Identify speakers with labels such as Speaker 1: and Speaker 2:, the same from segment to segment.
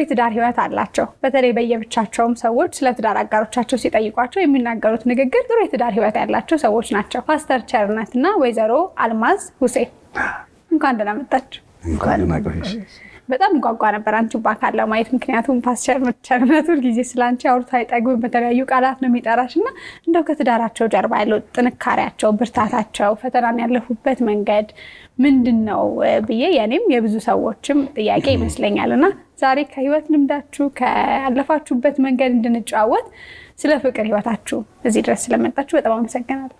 Speaker 1: የትዳር ህይወት አላቸው። በተለይ በየብቻቸውም ሰዎች ስለ ትዳር አጋሮቻቸው ሲጠይቋቸው የሚናገሩት ንግግር ጥሩ የትዳር ህይወት ያላቸው ሰዎች ናቸው። ፓስተር ቸርነት እና ወይዘሮ አልማዝ ሁሴን እንኳን ደህና መጣችሁ። በጣም ጓጓ ነበር አንቺ በአካል ለማየት ምክንያቱም ፓስተር ቸርነት ሁልጊዜ ስለ አንቺ አውርቶ አይጠግብም። በተለያዩ ቃላት ነው የሚጠራሽ እና እንደው ከትዳራቸው ጀርባ ያለው ጥንካሬያቸው፣ ብርታታቸው፣ ፈተናን ያለፉበት መንገድ ምንድን ነው ብዬ የኔም የብዙ ሰዎችም ጥያቄ ይመስለኛል እና ዛሬ ከህይወት ልምዳችሁ ካለፋችሁበት መንገድ እንድንጨዋወት ስለ ፍቅር ህይወታችሁ እዚህ ድረስ ስለመጣችሁ በጣም አመሰግናለሁ።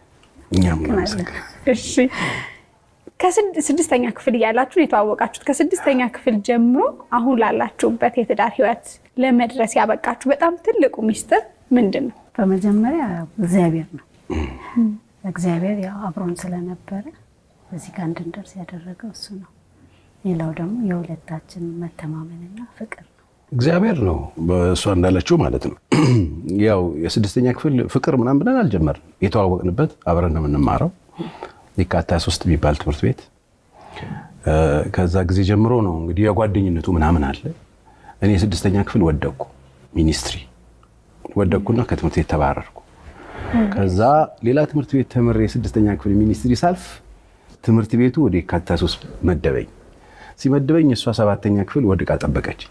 Speaker 1: እሺ ከስድስተኛ ክፍል እያላችሁ የተዋወቃችሁት ከስድስተኛ ክፍል ጀምሮ አሁን ላላችሁበት የትዳር ህይወት ለመድረስ ያበቃችሁ በጣም ትልቁ ሚስጥር ምንድን ነው?
Speaker 2: በመጀመሪያ እግዚአብሔር ነው። እግዚአብሔር ያው አብሮን ስለነበረ እዚህ ጋር እንድንደርስ ያደረገው እሱ ነው። ሌላው ደግሞ የሁለታችን መተማመንና ፍቅር ነው።
Speaker 3: እግዚአብሔር ነው በእሷ እንዳለችው ማለት ነው። ያው የስድስተኛ ክፍል ፍቅር ምናምን ብለን አልጀመርም። የተዋወቅንበት አብረን ነው የምንማረው የካቲት 23 የሚባል ትምህርት ቤት። ከዛ ጊዜ ጀምሮ ነው እንግዲህ የጓደኝነቱ ምናምን አለ። እኔ የስድስተኛ ክፍል ወደቅኩ፣ ሚኒስትሪ ወደቅኩና ከትምህርት ቤት ተባረርኩ። ከዛ ሌላ ትምህርት ቤት ተምሬ የስድስተኛ ክፍል ሚኒስትሪ ሳልፍ ትምህርት ቤቱ ወደ የካቲት 23 መደበኝ። ሲመደበኝ እሷ ሰባተኛ ክፍል ወድቃ ጠበቀች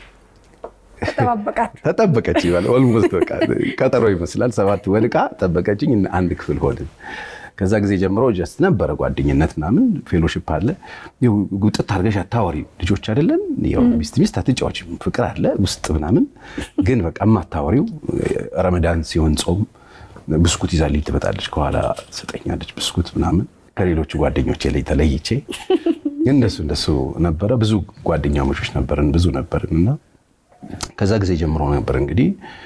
Speaker 3: ተጠበቀች ይባል ኦልሞስት በቃ ቀጠሮ ይመስላል። ሰባት ወድቃ ጠበቀችኝ። አንድ ክፍል ሆንን። ከዛ ጊዜ ጀምሮ ጀስት ነበረ ጓደኝነት ምናምን ፌሎሺፕ አለ። ጉጥት አድርገሽ አታወሪ ልጆች አይደለን ሚስት ሚስት አትጫዎች ፍቅር አለ ውስጥ ምናምን ግን በቃ የማታወሪው ረመዳን ሲሆን ጾም ብስኩት ይዛልኝ ትመጣለች። ከኋላ ሰጠኛለች ብስኩት ምናምን ከሌሎቹ ጓደኞቼ ላይ ተለይቼ እንደሱ እንደሱ ነበረ። ብዙ ጓደኛሞቾች ነበርን፣ ብዙ ነበርን እና ከዛ ጊዜ ጀምሮ ነበር እንግዲህ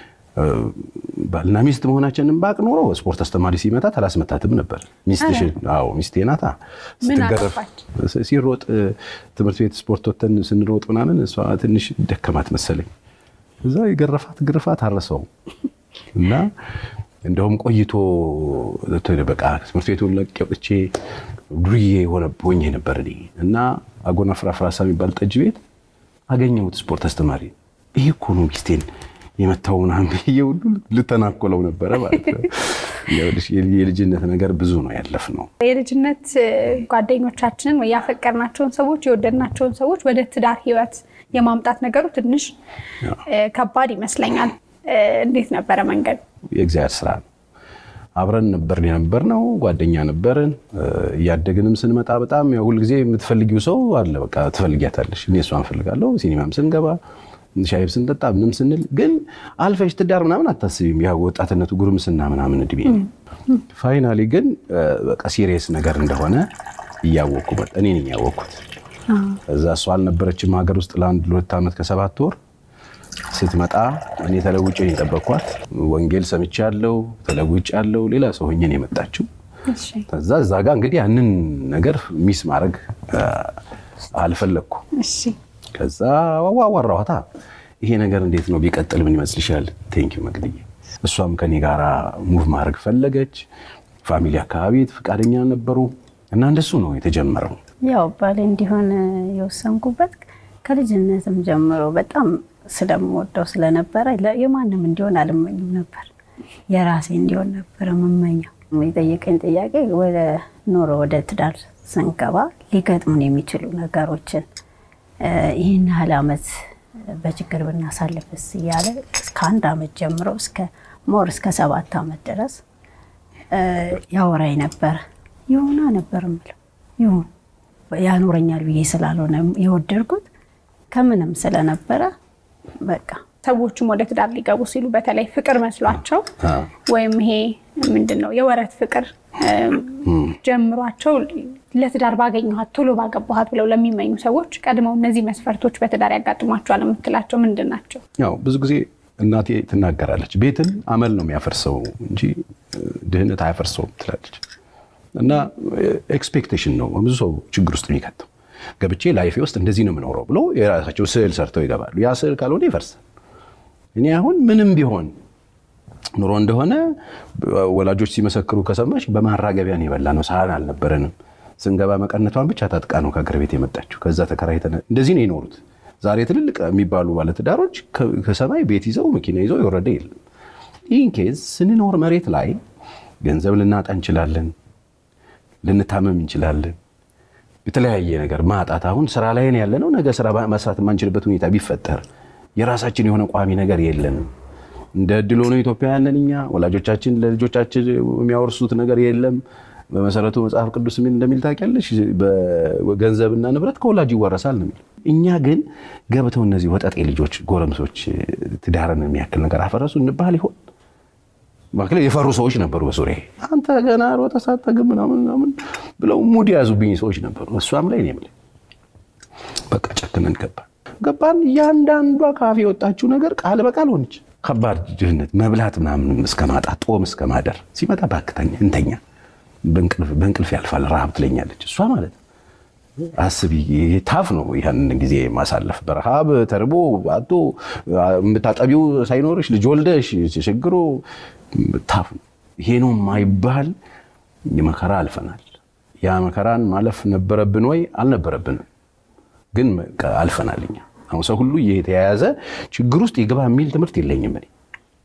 Speaker 3: ባልና ሚስት መሆናችንን ባቅ ኖሮ ስፖርት አስተማሪ ሲመታት አላስመታትም ነበር። ሚስትሽን አዎ ሚስቴ ናታ ስትገረፍ ሲሮጥ ትምህርት ቤት ስፖርት ወተን ስንሮጥ ምናምን እሷ ትንሽ ደከማት መሰለኝ። እዛ የገረፋት ግርፋት አረሰው እና እንደውም ቆይቶ በቃ ትምህርት ቤቱን ለቅቄ ወጥቼ ዱርዬ ሆኜ ነበር እኔ እና አጎና ፍራፍራሳ የሚባል ጠጅ ቤት አገኘሁት ስፖርት አስተማሪ። ይሄ እኮ ነው ሚስቴን የመታው ምናምን ብዬ ሁሉ ልተናኮለው ነበረ ማለት ነው። የልጅነት ነገር ብዙ ነው ያለፍነው።
Speaker 1: የልጅነት ጓደኞቻችንን ወይ ያፈቀርናቸውን ሰዎች የወደድናቸውን ሰዎች ወደ ትዳር ህይወት የማምጣት ነገሩ ትንሽ ከባድ ይመስለኛል። እንዴት ነበረ መንገድ?
Speaker 3: የእግዚአብሔር ስራ ነው። አብረን ነበርን የነበርነው ጓደኛ ነበርን። እያደግንም ስንመጣ በጣም ሁልጊዜ የምትፈልጊው ሰው አለ። በቃ ትፈልጊያታለሽ። እኔ እሷን እፈልጋለሁ። ሲኒማም ስንገባ ሻይ ስንጠጣ ምንም ስንል ግን አልፈሽ ትዳር ምናምን አታስቢም። ያ ወጣትነቱ ጉርምስና ምናምን እድሜ ፋይናሊ ግን በቃ ሲሪየስ ነገር እንደሆነ እያወቅኩ እኔ ነኝ ያወቅኩት። እዛ እሷ አልነበረችም ሀገር ውስጥ ለአንድ ሁለት ዓመት ከሰባት ወር ስትመጣ እኔ ተለውጬ ነው የጠበቅኳት። ወንጌል ሰምቻለሁ፣ ተለውጫለሁ። ሌላ ሰው ሆኜ ነው የመጣችው። ከዛ እዛ ጋር እንግዲህ ያንን ነገር ሚስ ማድረግ አልፈለግኩ። ከዛ አዋራኋታ ይሄ ነገር እንዴት ነው ቢቀጥል ምን ይመስልሻል? ቴንኪው መቅድዬ። እሷም ከኔ ጋር ሙቭ ማድረግ ፈለገች። ፋሚሊ አካባቢ ፈቃደኛ ነበሩ እና እንደሱ ነው የተጀመረው።
Speaker 2: ያው ባሌ እንዲሆን የወሰንኩበት ከልጅነትም ጀምሮ በጣም ስለምወደው ስለነበረ የማንም እንዲሆን አልመኝም ነበር፣ የራሴ እንዲሆን ነበር የምመኘው። የጠየቀኝ ጥያቄ ወደ ኖሮ ወደ ትዳር ስንገባ ሊገጥሙን የሚችሉ ነገሮችን ይህን ያህል ዓመት በችግር ብናሳልፍስ እያለ እስከ አንድ ዓመት ጀምሮ እስከ ሞር እስከ ሰባት ዓመት ድረስ ያወራኝ ነበረ። ይሁና ነበር የምለው ይሁን ያኖረኛል ብዬ ስላልሆነ የወደድኩት ከምንም ስለነበረ በቃ
Speaker 1: ሰዎችም ወደ ትዳር ሊገቡ ሲሉ በተለይ ፍቅር መስሏቸው ወይም ይሄ ምንድን ነው የወረት ፍቅር ጀምሯቸው ለትዳር ባገኘኋት ቶሎ ባገባኋት ብለው ለሚመኙ ሰዎች ቀድመው እነዚህ መስፈርቶች በትዳር ያጋጥሟቸዋል የምትላቸው ምንድን ናቸው?
Speaker 3: ያው ብዙ ጊዜ እናቴ ትናገራለች፣ ቤትን አመል ነው የሚያፈርሰው እንጂ ድህነት አያፈርሰውም ትላለች። እና ኤክስፔክቴሽን ነው ብዙ ሰው ችግር ውስጥ የሚከተው። ገብቼ ላይፌ ውስጥ እንደዚህ ነው የምኖረው ብሎ የራሳቸው ስዕል ሰርተው ይገባሉ። ያ ስዕል ካልሆነ ይፈርሳል። እኔ አሁን ምንም ቢሆን ኑሮ እንደሆነ ወላጆች ሲመሰክሩ ከሰማች በማራገቢያ ነው የበላ ነው። ሳህን አልነበረንም። ስንገባ መቀነቷን ብቻ ታጥቃ ነው ከአገር ቤት የመጣችው። ከዛ ተከራይተን እንደዚህ ነው የኖሩት። ዛሬ ትልልቅ የሚባሉ ባለትዳሮች ከሰማይ ቤት ይዘው መኪና ይዘው የወረደ የለም። ይህን ኬዝ ስንኖር መሬት ላይ ገንዘብ ልናጣ እንችላለን፣ ልንታመም እንችላለን። የተለያየ ነገር ማጣት አሁን ስራ ላይ ያለ ነው። ነገ ስራ መስራት የማንችልበት ሁኔታ ቢፈጠር የራሳችን የሆነ ቋሚ ነገር የለንም። እንደ እድል ሆኖ ኢትዮጵያውያንን እኛ ወላጆቻችን ለልጆቻችን የሚያወርሱት ነገር የለም። በመሰረቱ መጽሐፍ ቅዱስ ምን እንደሚል ታውቂያለሽ? ገንዘብና ንብረት ከወላጅ ይወረሳል ነው የሚል። እኛ ግን ገብተው እነዚህ ወጠጤ ልጆች ጎረምሶች ትዳርን የሚያክል ነገር አፈረሱ እንባል ይሆን? ማክለ የፈሩ ሰዎች ነበሩ በሱሪያ አንተ ገና ሮጠህ ሳትጠግብ ምናምን ምናምን ብለው ሙድ የያዙብኝ ሰዎች ነበሩ። እሷም ላይ እኔም ላይ በቃ ጨክነን ገባን ገባን። እያንዳንዷ ካፌ የወጣችው ነገር ቃል በቃል ሆነች። ከባድ ድህነት፣ መብላት ምናምን እስከ ማጣት፣ ጦም እስከ ማደር ሲመጣ ባክተኛ እንተኛ በእንቅልፍ ያልፋል ረሃብ ትለኛለች እሷ ማለት ነው። አስቢ ታፍ ነው ያንን ጊዜ ማሳለፍ በረሃብ ተርቦ አቶ የምታጠቢው ሳይኖርሽ ልጅ ወልደሽ ችግሮ ታፍ ነው። ይሄ ነው የማይባል መከራ አልፈናል። ያ መከራን ማለፍ ነበረብን ወይ? አልነበረብንም፣ ግን አልፈናል። እኛ አሁን ሰው ሁሉ እየተያያዘ ችግር ውስጥ ይግባ የሚል ትምህርት የለኝም እኔ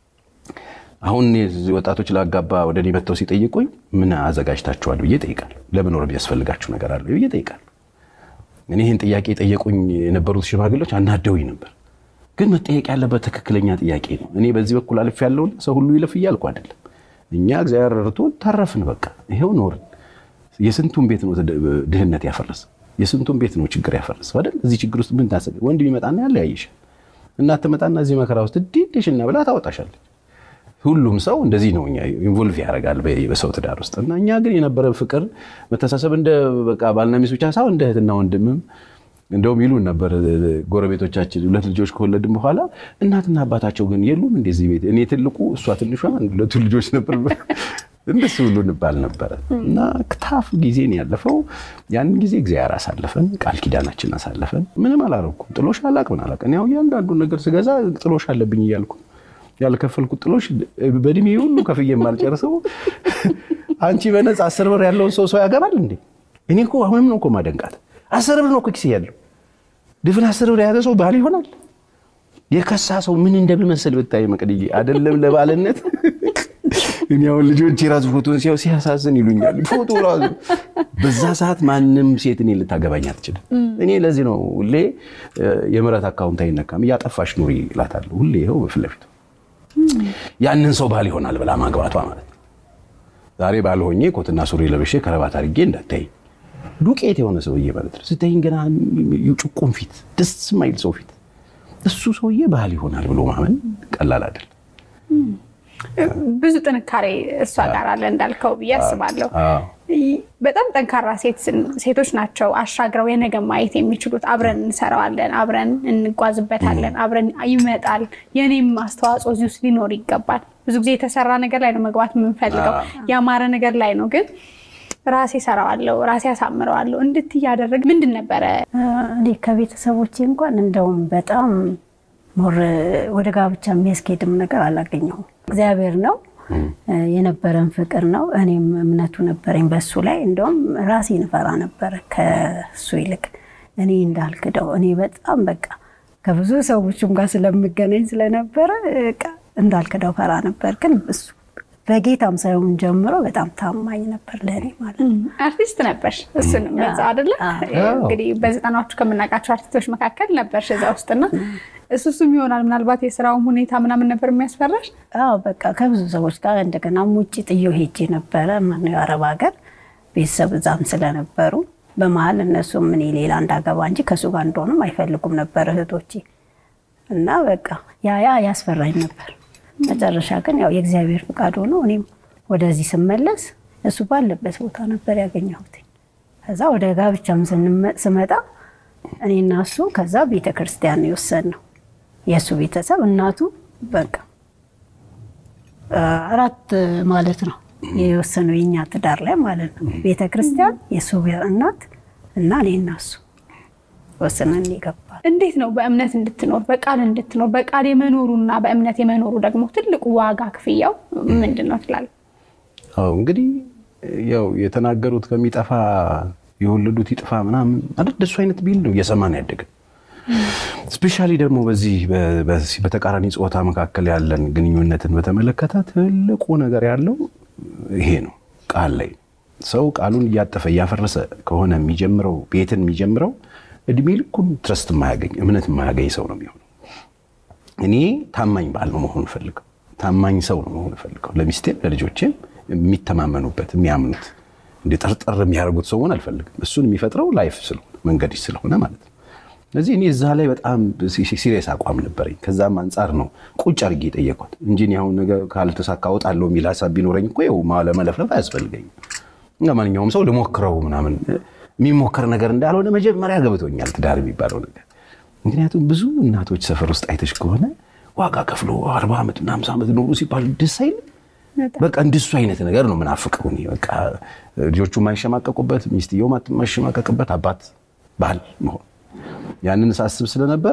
Speaker 3: አሁን ወጣቶች ላጋባ ወደ እኔ መጥተው ሲጠይቁኝ ምን አዘጋጅታችኋል ብዬ እጠይቃለሁ። ለመኖር የሚያስፈልጋችሁ ነገር አለ ብዬ እጠይቃለሁ። እኔ ይህን ጥያቄ የጠየቁኝ የነበሩት ሽማግሌዎች አናደውኝ ነበር፣ ግን መጠየቅ ያለበት ትክክለኛ ጥያቄ ነው። እኔ በዚህ በኩል አልፍ ያለውን ሰው ሁሉ ይለፍ እያልኩ አይደለም። እኛ እግዚአብሔር ረድቶ ተረፍን፣ በቃ ይሄው ኖርን። የስንቱን ቤት ነው ድህነት ያፈረሰ? የስንቱን ቤት ነው ችግር ያፈረሰ አይደል? እዚህ ችግር ውስጥ ምን ታሰብ? ወንድ ቢመጣና ያለ ያይሻል፣ እናት ትመጣና እዚህ መከራ ውስጥ ዲድሽና ብላ ታወጣሻለች። ሁሉም ሰው እንደዚህ ነው ኢንቮልቭ ያደርጋል በሰው ትዳር ውስጥ እና እኛ ግን የነበረ ፍቅር መተሳሰብ እንደ በቃ ባልና ሚስት ብቻ ሳይሆን እንደ እህትና ወንድምም እንደውም ይሉን ነበር ጎረቤቶቻችን ሁለት ልጆች ከወለድን በኋላ እናትና አባታቸው ግን የሉም እንደዚህ ቤት እኔ ትልቁ እሷ ትንሿ ሁለቱ ልጆች ነበር እንደሱ ሁሉ እንባል ነበረ እና ክታፍ ጊዜን ያለፈው ያንን ጊዜ እግዚአብሔር አሳለፈን ቃል ኪዳናችን አሳለፈን ምንም አላረኩም ጥሎሽ አላቅ ምን አላቅ እኔ እያንዳንዱን ነገር ስገዛ ጥሎሽ አለብኝ እያልኩ ያልከፈልኩት ጥሎሽ በእድሜ ሁሉ ከፍዬ የማልጨርሰው አንቺ በነፃ አስር ብር ያለውን ሰው ሰው ያገባል እንዴ? እኔ እኮ አሁንም ነው እኮ ማደንቃት። አስር ብር ነው እኮ ኪስ ያለው ድፍን አስር ብር የያዘ ሰው ባል ይሆናል። የከሳ ሰው ምን እንደሚመስል ብታይ መቅድዬ፣ አይደለም ለባልነት እኔ አሁን ልጆች የራሱ ፎቶን ሲያው ሲያሳዝን ይሉኛል። ፎቶ ራሱ በዛ ሰዓት ማንም ሴት እኔ ልታገባኝ አትችልም። እኔ ለዚህ ነው ሁሌ የምሕረት አካውንት አይነካም እያጠፋሽ ኑሪ እላታለሁ። ሁሌ ይኸው በፊት ለፊቱ ያንን ሰው ባል ይሆናል ብላ ማግባቷ ማለት ነው። ዛሬ ባል ሆኜ ኮትና ሱሪ ለብሼ ከረባት አድርጌ እንዳታይ ዱቄት የሆነ ሰውዬ ማለት ነው። ስታይኝ ገና ጭቁም ፊት፣ ደስ የማይል ሰው ፊት እሱ ሰውዬ ባል ይሆናል ብሎ ማመን ቀላል አይደለም።
Speaker 1: ብዙ ጥንካሬ እሷ ጋር አለ እንዳልከው ብዬ አስባለሁ። በጣም ጠንካራ ሴቶች ናቸው አሻግረው የነገ ማየት የሚችሉት። አብረን እንሰራዋለን፣ አብረን እንጓዝበታለን፣ አብረን ይመጣል። የኔም አስተዋጽኦ እዚህ ውስጥ ሊኖር ይገባል። ብዙ ጊዜ የተሰራ ነገር ላይ ነው መግባት የምንፈልገው፣ ያማረ ነገር ላይ ነው። ግን ራሴ ሰራዋለሁ፣ ራሴ አሳምረዋለሁ እንድትያደረግ ምንድን ነበረ
Speaker 2: እኔ ከቤተሰቦቼ እንኳን እንደውም በጣም ሞር ወደ ጋብቻ የሚያስኬድም ነገር አላገኘሁም። እግዚአብሔር ነው የነበረን ፍቅር ነው። እኔም እምነቱ ነበረኝ በሱ ላይ። እንደውም ራሴን እፈራ ነበረ ከሱ ይልቅ እኔ እንዳልክደው። እኔ በጣም በቃ ከብዙ ሰዎችም ጋር ስለምገናኝ ስለነበረ እንዳልክደው ፈራ ነበር። ግን እሱ በጌታም ሳይሆን ጀምሮ በጣም ታማኝ ነበር ለእኔ ማለት ነው።
Speaker 1: አርቲስት ነበርሽ፣ እሱንም በዛ አይደለ? እንግዲህ በዘጠናዎቹ ከምናውቃቸው አርቲስቶች መካከል ነበርሽ እዛ ውስጥና እሱ እሱም ይሆናል ምናልባት የስራውን ሁኔታ ምናምን ነበር የሚያስፈራሽ?
Speaker 2: አዎ በቃ ከብዙ ሰዎች ጋር እንደገና ውጭ ጥዬው ሄጄ ነበረ ማነው የአረብ ሀገር ቤተሰብ እዛም ስለነበሩ በመሀል እነሱም እኔ ሌላ እንዳገባ እንጂ ከእሱ ጋር እንደሆንም አይፈልጉም ነበር እህቶቼ እና በቃ ያ ያ ያስፈራኝ ነበር። መጨረሻ ግን ያው የእግዚአብሔር ፍቃድ ሆኖ እኔም ወደዚህ ስመለስ እሱ ባለበት ቦታ ነበር ያገኘሁት። ከዛ ወደ ጋብቻም ስመጣ እኔና እሱ ከዛ ቤተ ክርስቲያን የወሰንነው የእሱ ቤተሰብ እናቱ በቃ አራት ማለት ነው የወሰነው የኛ ትዳር ላይ ማለት ነው። ቤተ ክርስቲያን የእሱ እናት እና እኔና እሱ ወስነን ይገባል።
Speaker 1: እንዴት ነው በእምነት እንድትኖር በቃል እንድትኖር በቃል የመኖሩና በእምነት የመኖሩ ደግሞ ትልቁ ዋጋ ክፍያው ምንድን ነው ትላለህ?
Speaker 3: አዎ እንግዲህ ያው የተናገሩት ከሚጠፋ የወለዱት ይጥፋ ምናምን አይደል? እንደሱ አይነት ቢል ነው እየሰማን ያደግን። ስፔሻሊ ደግሞ በዚህ በተቃራኒ ጾታ መካከል ያለን ግንኙነትን በተመለከተ ትልቁ ነገር ያለው ይሄ ነው። ቃል ላይ ሰው ቃሉን እያጠፈ እያፈረሰ ከሆነ የሚጀምረው ቤትን የሚጀምረው እድሜ ልኩን ትረስት የማያገኝ እምነት የማያገኝ ሰው ነው የሚሆነው። እኔ ታማኝ ባል ነው መሆን ፈልገው፣ ታማኝ ሰው ነው መሆን ፈልገው። ለሚስቴም ለልጆቼም የሚተማመኑበት የሚያምኑት እንደ ጠርጠር የሚያደርጉት ሰው መሆን አልፈልግም። እሱን የሚፈጥረው ላይፍ ስለሆነ መንገድ ስለሆነ ማለት ነው። ስለዚህ እኔ እዛ ላይ በጣም ሲሪየስ አቋም ነበረኝ። ከዛም አንጻር ነው ቁጭ አድርጌ የጠየኳት እንጂ አሁን ነገር ካልተሳካ እወጣለሁ የሚል ሀሳብ ቢኖረኝ እኮ ይኸው ለመለፍለፍ አያስፈልገኝም። ማንኛውም ሰው ልሞክረው ምናምን የሚሞከር ነገር እንዳልሆነ መጀመሪያ ገብቶኛል ትዳር የሚባለው ነገር። ምክንያቱም ብዙ እናቶች ሰፈር ውስጥ አይተሽ ከሆነ ዋጋ ከፍሎ አርባ ዓመት እና ሃምሳ ዓመት ኖሩ ሲባል ደስ አይልም። በቃ እንደሱ አይነት ነገር ነው ምናፍቀው እኔ በቃ ልጆቹ የማይሸማቀቁበት ሚስትየው የማይሸማቀቅበት አባት ባል መሆን ያንን ሳስብ ስለነበረ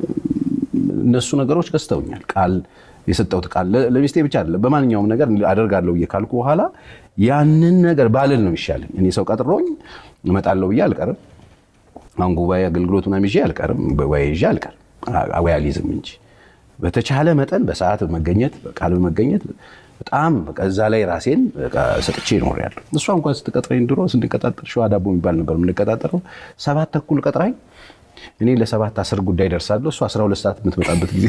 Speaker 3: እነሱ ነገሮች ገዝተውኛል። ቃል የሰጠሁት ቃል ለሚስቴ ብቻ አይደለም፣ በማንኛውም ነገር አደርጋለሁ ብዬ ካልኩ በኋላ ያንን ነገር ባልል ነው የሚሻለኝ። እኔ ሰው ቀጥሮኝ እመጣለሁ ብዬ አልቀርም። አሁን ጉባኤ አገልግሎት ምናምን ይዤ አልቀርም፣ ወይ ይዤ አልቀርም፣ ወይ አልይዝም እንጂ በተቻለ መጠን በሰዓት መገኘት በቃል መገኘት በጣም እዛ ላይ ራሴን ሰጥቼ እኖራለሁ። እሷ እንኳን ስትቀጥረኝ ድሮ ስንቀጣጠር ሸዋ ዳቦ የሚባል ነበር የምንቀጣጠረው። ሰባት ተኩል ቀጥራኝ እኔ ለሰባት አስር ጉዳይ ደርሳለሁ። እሷ አስራ ሁለት ሰዓት የምትመጣበት ጊዜ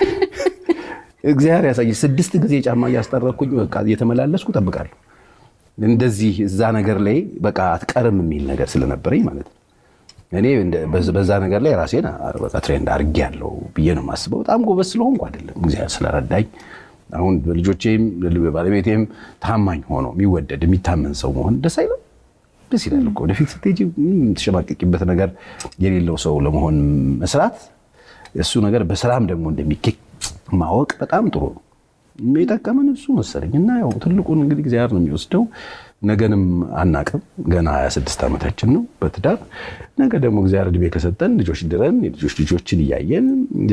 Speaker 3: እግዚአብሔር ያሳይ። ስድስት ጊዜ ጫማ እያስጠረኩኝ በቃ እየተመላለስኩ እጠብቃለሁ። እንደዚህ እዛ ነገር ላይ በቃ አትቀርም የሚል ነገር ስለነበረኝ ማለት ነው። እኔ በዛ ነገር ላይ ራሴን በቃ ትሬንድ አድርጌያለሁ ብዬ ነው የማስበው። በጣም ጎበዝ ስለሆንኩ አይደለም፣ እግዚአብሔር ስለረዳኝ አሁን ልጆቼም ባለቤቴም ታማኝ ሆኖ የሚወደድ የሚታመን ሰው መሆን ደስ አይለም? ደስ ይላል እኮ ወደፊት ስትሄጂ የምትሸማቀቂበት ነገር የሌለው ሰው ለመሆን መስራት፣ እሱ ነገር በስራም ደግሞ እንደሚኬድ ማወቅ በጣም ጥሩ ነው። የጠቀመን እሱ መሰለኝ እና ያው ትልቁን እንግዲህ እግዚአብሔር ነው የሚወስደው። ነገንም አናቅም። ገና 26 ዓመታችን ነው በትዳር ነገ ደግሞ እግዚአብሔር እድሜ ከሰጠን ልጆች ድረን የልጆች ልጆችን እያየን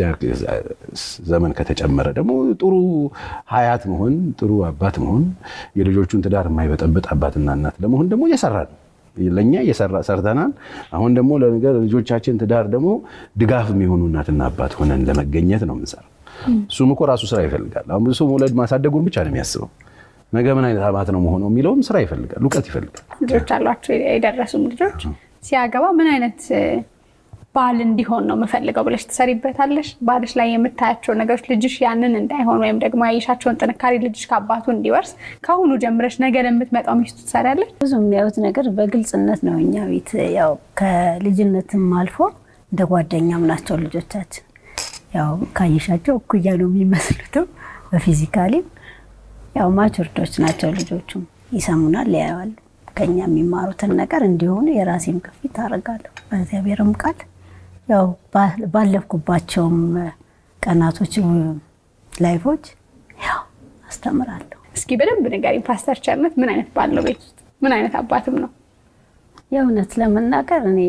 Speaker 3: ዘመን ከተጨመረ ደግሞ ጥሩ ሀያት መሆን ጥሩ አባት መሆን የልጆቹን ትዳር የማይበጠብጥ አባትና እናት ለመሆን ደግሞ እየሰራን ለእኛ ሰርተናል። አሁን ደግሞ ለነገር ልጆቻችን ትዳር ደግሞ ድጋፍ የሚሆኑ እናትና አባት ሆነን ለመገኘት ነው የምንሰራው። እሱም እኮ ራሱ ስራ ይፈልጋል። አሁን ብዙ ሰው መውለድ ማሳደጉን ብቻ ነው የሚያስበው። ነገ ምን አይነት አባት ነው መሆነው የሚለውም ስራ ይፈልጋል፣ እውቀት ይፈልጋል።
Speaker 1: ልጆች አሏቸው የደረሱም ልጆች ሲያገባ ምን አይነት ባል እንዲሆን ነው የምፈልገው ብለሽ ትሰሪበታለሽ? ባልሽ ላይ የምታያቸው ነገሮች ልጅሽ ያንን እንዳይሆን ወይም ደግሞ ያየሻቸውን ጥንካሬ ልጅሽ ከአባቱ እንዲወርስ ከአሁኑ ጀምረሽ ነገ ለምትመጣው ሚስቱ ትሰሪያለሽ?
Speaker 2: ብዙ የሚያዩት ነገር በግልጽነት ነው። እኛ ቤት ያው ከልጅነትም አልፎ እንደ ጓደኛም ናቸው ልጆቻችን። ያው ካየሻቸው እኩያ ነው የሚመስሉትም በፊዚካሊም ያው ማቹርዶች ናቸው ልጆቹም ይሰሙናል፣ ያያሉ። ከኛ የሚማሩትን ነገር እንዲሆኑ የራሴን ግፊት አደርጋለሁ። በእግዚአብሔርም ቃል ያው ባለፍኩባቸውም ቀናቶች ላይፎች ያው አስተምራለሁ።
Speaker 1: እስኪ በደንብ ንገሪኝ ፓስተር ቸርነት ምን አይነት ባል ነው? ቤት ውስጥ ምን አይነት አባትም ነው?
Speaker 2: የእውነት ለመናገር እኔ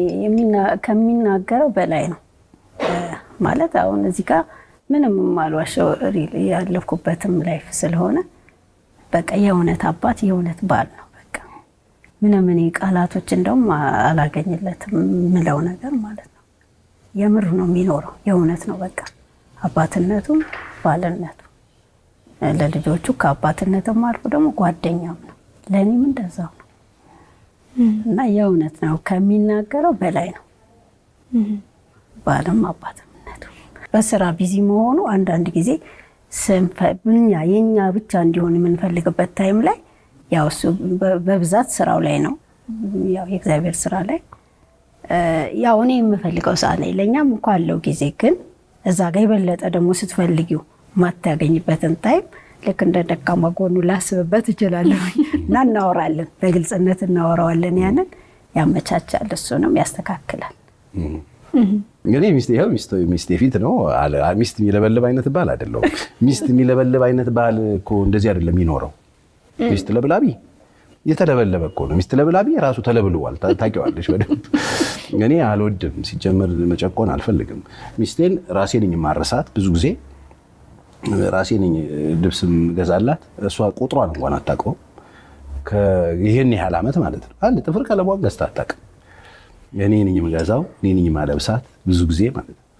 Speaker 2: ከሚናገረው በላይ ነው ማለት አሁን እዚህ ጋር ምንም የማልዋሸው ያለፍኩበትም ላይፍ ስለሆነ በቃ የእውነት አባት የእውነት ባል ነው። በቃ ምንም እኔ ቃላቶች እንደውም አላገኝለትም የምለው ነገር ማለት ነው። የምር ነው የሚኖረው የእውነት ነው። በቃ አባትነቱም ባልነቱ ለልጆቹ ከአባትነትም አልፎ ደግሞ ጓደኛም ነው። ለእኔም እንደዛው ነው እና የእውነት ነው ከሚናገረው በላይ ነው ባልም አባትነቱ። በስራ ቢዚ መሆኑ አንዳንድ ጊዜ እኛ የኛ ብቻ እንዲሆን የምንፈልግበት ታይም ላይ ያው እሱ በብዛት ስራው ላይ ነው፣ ያው የእግዚአብሔር ስራ ላይ ያው እኔ የምፈልገው ሰዓት ላይ ለእኛም እንኳ አለው ጊዜ ግን እዛ ጋር የበለጠ ደግሞ ስትፈልጊው ማታገኝበትን ታይም ልክ እንደ ደካማ ጎኑ ላስብበት እችላለሁ እና እናወራለን፣ በግልጽነት እናወራዋለን። ያንን ያመቻቻል፣ እሱንም ያስተካክላል።
Speaker 3: እንግዲህ ሚስት ይኸው ሚስቴ ፊት ነው። ሚስት የሚለበልብ አይነት ባል አይደለሁም። ሚስት የሚለበልብ አይነት ባል እኮ እንደዚህ አይደለም የሚኖረው። ሚስት ለብላቢ የተለበለበ እኮ ነው። ሚስት ለብላቢ ራሱ ተለብልዋል። ታውቂዋለሽ በደንብ። እኔ አልወድም፣ ሲጀመር መጨቆን አልፈልግም። ሚስቴን ራሴ ነኝ የማረሳት ብዙ ጊዜ ራሴ ነኝ ልብስም ገዛላት። እሷ ቁጥሯን እንኳን አታውቀውም። ይህን ያህል ዓመት ማለት ነው። አንድ ጥፍር ቀለሟን ገዝታ አታውቅም። እኔ ነኝ የምገዛው፣ እኔ ነኝ የማለብሳት ብዙ ጊዜ ማለት ነው።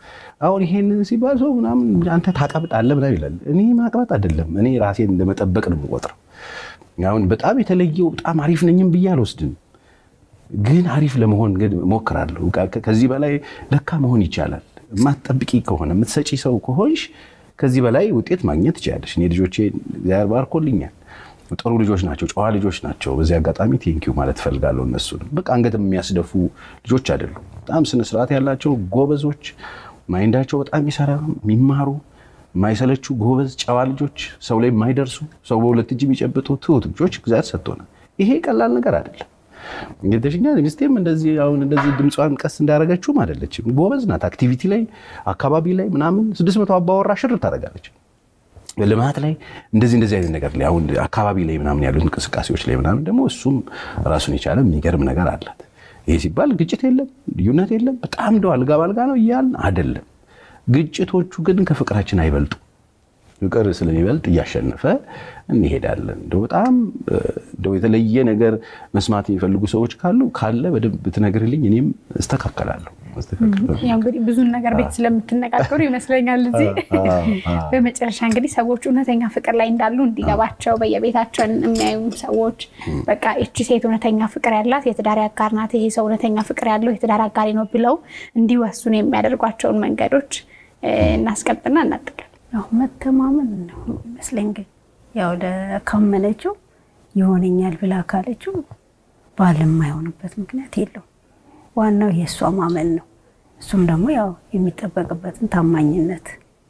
Speaker 3: አሁን ይሄንን ሲባል ሰው ምናምን አንተ ታቀብጣለህ ምናምን ይላል። እኔ ማቅበጥ አይደለም፣ እኔ ራሴን እንደመጠበቅ ነው የምቆጥረው። አሁን በጣም የተለየው በጣም አሪፍ ነኝም ብዬ አልወስድም፣ ግን አሪፍ ለመሆን ግን እሞክራለሁ። ከዚህ በላይ ለካ መሆን ይቻላል። የማትጠብቂ ከሆነ የምትሰጪ ሰው ከሆንሽ ከዚህ በላይ ውጤት ማግኘት ትችላለሽ። እኔ ልጆቼ እግዚአብሔር ባርኮልኛል። ጥሩ ልጆች ናቸው፣ ጨዋ ልጆች ናቸው። በዚህ አጋጣሚ ቴንኪው ማለት እፈልጋለሁ። እነሱንም በቃ አንገት የሚያስደፉ ልጆች አይደሉም። በጣም ስነስርዓት ያላቸው ጎበዞች፣ ማይንዳቸው በጣም ይሰራ የሚማሩ የማይሰለቹ ጎበዝ ጨዋ ልጆች፣ ሰው ላይ የማይደርሱ ሰው በሁለት እጅ የሚጨብጡ ትሁት ልጆች እግዚአብሔር ሰጥቶናል። ይሄ ቀላል ነገር አይደለም። እንግዲህ ሚስቴም እንደዚህ አሁን እንደዚህ ድምጿን ቀስ እንዳደረገችውም አይደለችም። ጎበዝ ናት። አክቲቪቲ ላይ አካባቢ ላይ ምናምን ስድስት መቶ አባወራ ሽር ታደርጋለች። ልማት ላይ እንደዚህ እንደዚህ አይነት ነገር ላይ አሁን አካባቢ ላይ ምናምን ያሉት እንቅስቃሴዎች ላይ ምናምን ደግሞ እሱም ራሱን የቻለ የሚገርም ነገር አላት። ይሄ ሲባል ግጭት የለም ልዩነት የለም በጣም እንደው አልጋ ባልጋ ነው እያልን አይደለም። ግጭቶቹ ግን ከፍቅራችን አይበልጡ። ፍቅር ስለሚበልጥ እያሸነፈ እንሄዳለን። እንደው በጣም እንደው የተለየ ነገር መስማት የሚፈልጉ ሰዎች ካሉ ካለ በደንብ ብትነግርልኝ እኔም እስተካከላለሁ።
Speaker 1: ያው እንግዲህ ብዙን ነገር ቤት ስለምትነጋገሩ ይመስለኛል እዚህ። በመጨረሻ እንግዲህ ሰዎች እውነተኛ ፍቅር ላይ እንዳሉ እንዲገባቸው በየቤታቸው የሚያዩ ሰዎች በቃ እቺ ሴት እውነተኛ ፍቅር ያላት የትዳር አጋር ናት፣ ይሄ ሰው እውነተኛ ፍቅር ያለው የትዳር አጋሪ ነው ብለው እንዲወስኑ የሚያደርጓቸውን መንገዶች እናስቀምጥና እናጠቃል።
Speaker 2: ያው መተማመን ነው ይመስለኝ። ግን ያው ካመነችው ይሆነኛል ብላ ካለችው ባል የማይሆንበት ምክንያት የለውም። ዋናው የእሷ ማመን ነው። እሱም ደግሞ ያው የሚጠበቅበትን ታማኝነት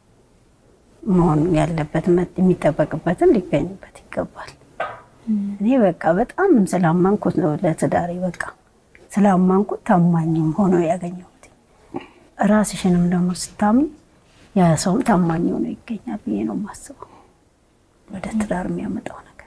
Speaker 2: መሆን ያለበት የሚጠበቅበትን ሊገኝበት ይገባል። እኔ በቃ በጣም ስላመንኩት ነው ለትዳሬ በቃ ስላመንኩት ታማኝም ሆኖ ያገኘሁት። ራስሽንም ደግሞ ስታምኝ ያ ሰውም ታማኝ ሆኖ ይገኛል ብዬ ነው የማስበው ወደ ትዳር የሚያመጣው ነገር።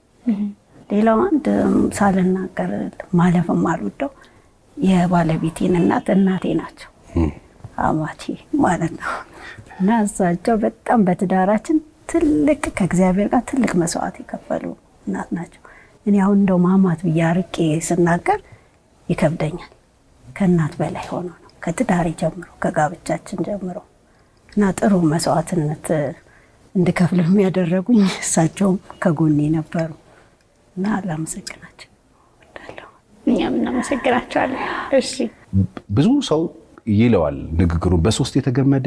Speaker 2: ሌላው አንድ ሳልናገር ማለፍም አልወደው የባለቤቴን እናት እናቴ ናቸው አማቼ ማለት ነው። እና እሳቸው በጣም በትዳራችን ትልቅ ከእግዚአብሔር ጋር ትልቅ መስዋዕት የከፈሉ እናት ናቸው። እኔ አሁን እንደው ማማት ብዬ አርቄ ስናገር ይከብደኛል። ከእናት በላይ ሆኖ ነው ከትዳሬ ጀምሮ ከጋብቻችን ጀምሮ እና ጥሩ መስዋዕትነት እንድከፍል የሚያደረጉኝ እሳቸውም ከጎኔ ነበሩ እና ላመሰግናቸው እወዳለሁ።
Speaker 1: እኛም እናመሰግናቸዋለን። እሺ
Speaker 3: ብዙ ሰው ይለዋል ንግግሩን በሶስት የተገመደ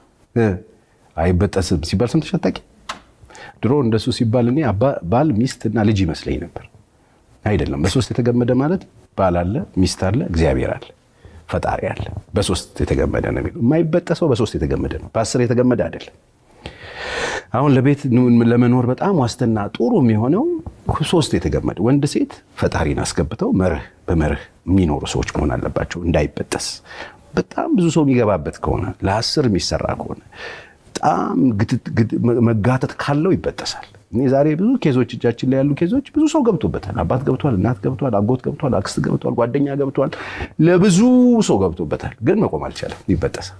Speaker 3: አይበጠስም ሲባል ሰምተሽ አታውቂም? ድሮ እንደሱ ሲባል እኔ ባል ሚስት እና ልጅ ይመስለኝ ነበር። አይደለም። በሶስት የተገመደ ማለት ባል አለ፣ ሚስት አለ፣ እግዚአብሔር አለ፣ ፈጣሪ አለ። በሶስት የተገመደ ነው የሚለው። የማይበጠሰው በሶስት የተገመደ ነው፣ በአስር የተገመደ አይደለም። አሁን ለቤት ለመኖር በጣም ዋስትና ጥሩ የሚሆነው ሶስት የተገመደ ወንድ ሴት ፈጣሪን አስገብተው መርህ በመርህ የሚኖሩ ሰዎች መሆን አለባቸው፣ እንዳይበጠስ በጣም ብዙ ሰው የሚገባበት ከሆነ ለአስር የሚሰራ ከሆነ በጣም መጋተት ካለው ይበጠሳል። እኔ ዛሬ ብዙ ኬዞች እጃችን ላይ ያሉ ኬዞች ብዙ ሰው ገብቶበታል። አባት ገብቷል፣ እናት ገብቷል፣ አጎት ገብቷል፣ አክስት ገብቷል፣ ጓደኛ ገብቷል፣ ለብዙ ሰው ገብቶበታል። ግን መቆም አልቻለም፣ ይበጠሳል።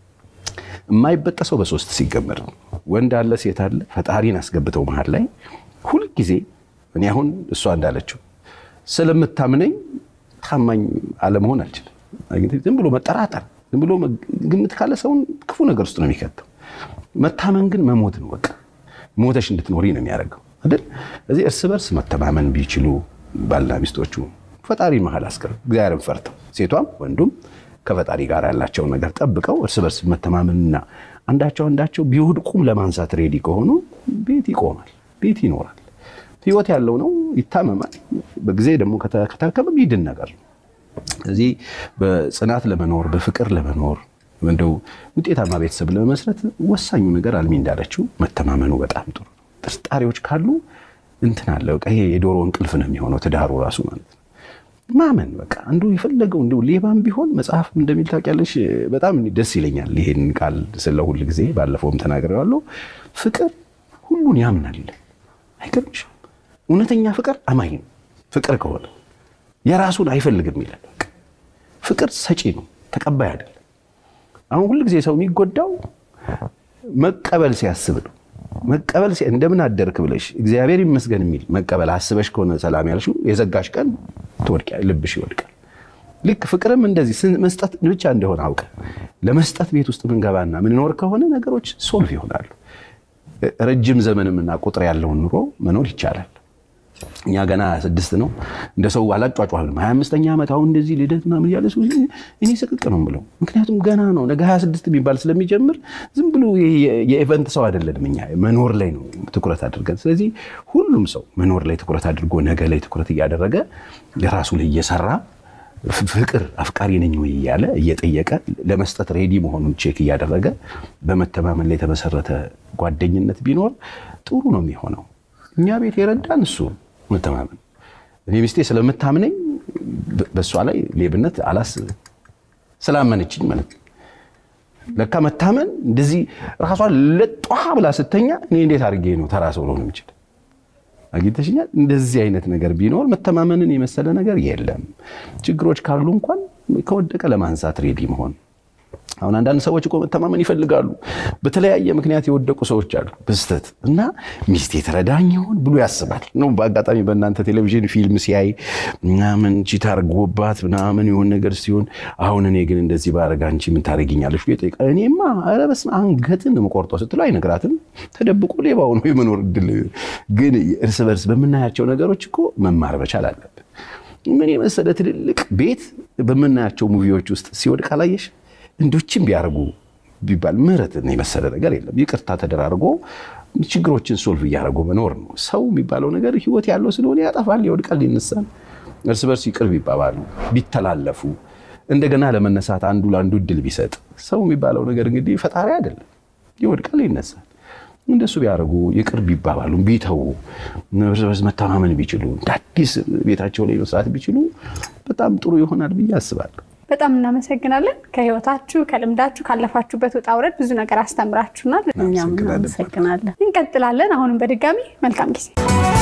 Speaker 3: የማይበጠሰው በሶስት ሲገመድ ነው። ወንድ አለ፣ ሴት አለ፣ ፈጣሪን አስገብተው መሀል ላይ ሁልጊዜ እኔ አሁን እሷ እንዳለችው ስለምታምነኝ ታማኝ አለመሆን አልችልም። ዝም ብሎ መጠራጠር ዝም ብሎ ግምት ካለ ሰውን ክፉ ነገር ውስጥ ነው የሚከተው። መታመን ግን መሞት ነው። በቃ ሞተሽ እንድትኖሪ ነው የሚያደርገው አይደል? እዚህ እርስ በርስ መተማመን ቢችሉ ባልና ሚስቶቹ ፈጣሪ መሀል አስቀር እግዚአብሔርን ፈርተው ሴቷም ወንዱም ከፈጣሪ ጋር ያላቸውን ነገር ጠብቀው እርስ በርስ መተማመንና አንዳቸው አንዳቸው ቢወድቁም ለማንሳት ሬዲ ከሆኑ ቤት ይቆማል፣ ቤት ይኖራል። ህይወት ያለው ነው፣ ይታመማል። በጊዜ ደግሞ ከታከመ ይድን ነገር ነው። እዚህ በጽናት ለመኖር በፍቅር ለመኖር እንደው ውጤታማ ቤተሰብ ለመመስረት ወሳኙ ነገር አልሚ እንዳለችው መተማመኑ በጣም ጥሩ ነው። ጥርጣሬዎች ካሉ እንትን አለ በቃ ይሄ የዶሮ እንቅልፍ ነው የሚሆነው ትዳሩ ራሱ ማለት ነው። ማመን በቃ አንዱ የፈለገው እንደው ሌባም ቢሆን መጽሐፍ እንደሚል ታውቂያለሽ፣ በጣም ደስ ይለኛል ይሄን ቃል ስለ ሁል ጊዜ ባለፈውም ተናግሬዋለሁ። ፍቅር ሁሉን ያምናል። አይገርምሽም? እውነተኛ ፍቅር አማኝ ነው። ፍቅር ከሆነ የራሱን አይፈልግም ይላል። ፍቅር ሰጪ ነው፣ ተቀባይ አይደለም። አሁን ሁል ጊዜ ሰው የሚጎዳው መቀበል ሲያስብ ነው። መቀበል እንደምን አደርክ ብለሽ እግዚአብሔር ይመስገን የሚል መቀበል አስበሽ ከሆነ ሰላም ያልሽው የዘጋሽ ቀን ትወድቂያለሽ፣ ልብሽ ይወድቃል። ልክ ፍቅርም እንደዚህ መስጠት ብቻ እንደሆነ አውቀ ለመስጠት ቤት ውስጥ ምንገባና ምንኖር ከሆነ ነገሮች ሶልቭ ይሆናሉ። ረጅም ዘመንምና ቁጥር ያለውን ኑሮ መኖር ይቻላል። እኛ ገና ስድስት ነው እንደ ሰው አላጫጫህም። ሀያ አምስተኛ ዓመት አሁን እንደዚህ ልደት ምናምን እያለ ሰው እኔ ስቅቅ ነው ብለው፣ ምክንያቱም ገና ነው ነገ ሀያ ስድስት የሚባል ስለሚጀምር ዝም ብሎ የኢቨንት ሰው አይደለንም። እኛ መኖር ላይ ነው ትኩረት አድርገን። ስለዚህ ሁሉም ሰው መኖር ላይ ትኩረት አድርጎ ነገ ላይ ትኩረት እያደረገ የራሱ ላይ እየሰራ ፍቅር አፍቃሪ ነኝ ወይ እያለ እየጠየቀ ለመስጠት ሬዲ መሆኑን ቼክ እያደረገ በመተማመን ላይ የተመሰረተ ጓደኝነት ቢኖር ጥሩ ነው የሚሆነው። እኛ ቤት የረዳን እሱ መተማመን። እኔ ሚስቴ ስለምታምነኝ በእሷ ላይ ሌብነት አላስብም። ስላመነችኝ ማለት ነው። ለካ መታመን እንደዚህ ራሷን ለጧ ብላ ስተኛ እኔ እንዴት አድርጌ ነው ተራ ሰው ልሆን የምችል? አግኝተሽኛል። እንደዚህ አይነት ነገር ቢኖር መተማመንን የመሰለ ነገር የለም። ችግሮች ካሉ እንኳን ከወደቀ ለማንሳት ሬዲ መሆን አሁን አንዳንድ ሰዎች እኮ መተማመን ይፈልጋሉ። በተለያየ ምክንያት የወደቁ ሰዎች አሉ በስተት እና ሚስቴ ትረዳኝ ይሆን ብሎ ያስባል ነው። በአጋጣሚ በእናንተ ቴሌቪዥን ፊልም ሲያይ ምናምን ቺት አድርጎባት ምናምን የሆን ነገር ሲሆን አሁን እኔ ግን እንደዚህ ባረግ አንቺ ምን ታደርጊኛለሽ ብሎ ይጠይቃል። እኔማ ኧረ በስመ አብ አንገትን የምቆርጠው ስትለው አይነግራትም። ተደብቆ ሌባው ነው የመኖር እድል። ግን እርስ በርስ በምናያቸው ነገሮች እኮ መማር መቻል አለብን። ምን የመሰለ ትልልቅ ቤት በምናያቸው ሙቪዎች ውስጥ ሲወድቅ አላየሽ? እንዶችም ቢያደርጉ ቢባል ምህረትን የመሰለ ነገር የለም። ይቅርታ ተደራርጎ ችግሮችን ሶልቭ እያደረጉ መኖር ነው። ሰው የሚባለው ነገር ህይወት ያለው ስለሆነ ያጠፋል፣ ይወድቃል፣ ይነሳል። እርስ በርስ ይቅር ቢባባሉ ቢተላለፉ፣ እንደገና ለመነሳት አንዱ ለአንዱ እድል ቢሰጥ፣ ሰው የሚባለው ነገር እንግዲህ ፈጣሪ አይደለም፣ ይወድቃል፣ ይነሳል። እንደሱ ቢያደርጉ ይቅር ቢባባሉ ቢተዉ እርስ በርስ መተማመን ቢችሉ እንደ አዲስ ቤታቸው ላይ መስራት ቢችሉ በጣም ጥሩ ይሆናል ብዬ አስባለሁ።
Speaker 1: በጣም እናመሰግናለን። ከህይወታችሁ ከልምዳችሁ ካለፋችሁበት ውጣ ውረድ ብዙ ነገር አስተምራችሁናል።
Speaker 2: እኛም እናመሰግናለን።
Speaker 1: እንቀጥላለን። አሁንም በድጋሚ መልካም ጊዜ